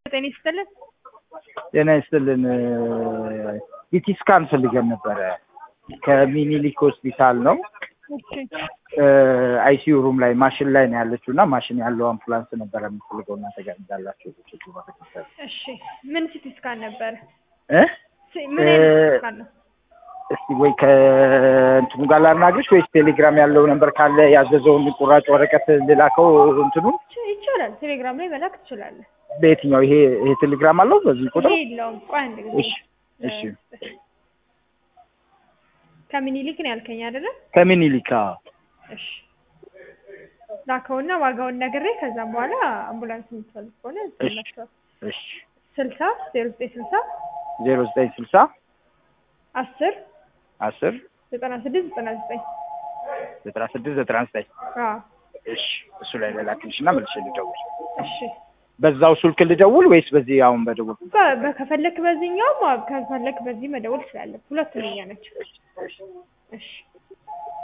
ጤና ይስጥልን። ጤና ይስጥልን። ሲቲ ስካን ፈልገን ነበረ ከሚኒሊክ ሆስፒታል ነው። እሺ አይሲዩ ሩም ላይ ማሽን ላይ ነው ያለችው እና ማሽን ያለው አምቡላንስ ነበረ የምትፈልገው እና ተጋብዛላችሁ። እሺ ምን ሲቲ ስካን ነበረ? እ ሲ- ምን አይነት ሲቲ ስካን ነው? እስቲ ወይ ከእንትኑ ጋር ላናግርሽ ወይስ ቴሌግራም ያለው ነበር ካለ ያዘዘውን ቁራጭ ወረቀት ልላከው እንትኑን ይቻ- ይቻላል። ቴሌግራም ላይ መላክ ትችላለህ። በየትኛው ይሄ ይሄ ቴሌግራም አለው በዚህ ቁጥር? ይሄ የለውም። ቆይ አንድ ጊዜ እሺ እሺ ከምኒልክ ነው ያልከኝ አይደለ? ከሚኒሊክ አዎ። እሺ ላከውና ዋጋውን ነግሬ ከዛም በኋላ አምቡላንስ የምትፈልግ ከሆነ ትላቸዋል። እሺ ስልሳ ዜሮ ዘጠኝ ስልሳ ዜሮ ዘጠኝ ስልሳ አስር አስር ዘጠና ስድስት ዘጠና ዘጠኝ ዘጠና ስድስት ዘጠና ዘጠኝ አዎ እሺ እሱ ላይ ልላክልሽ እና መልሼ ልደውል። እሺ በዛው ስልክ ልደውል ወይስ በዚህ አሁን በደውል? በ- በ- ከፈለክ በዚህኛው ከፈለክ በዚህ መደወል ትችላለህ። ሁለቱም እኛ ናቸው። እሺ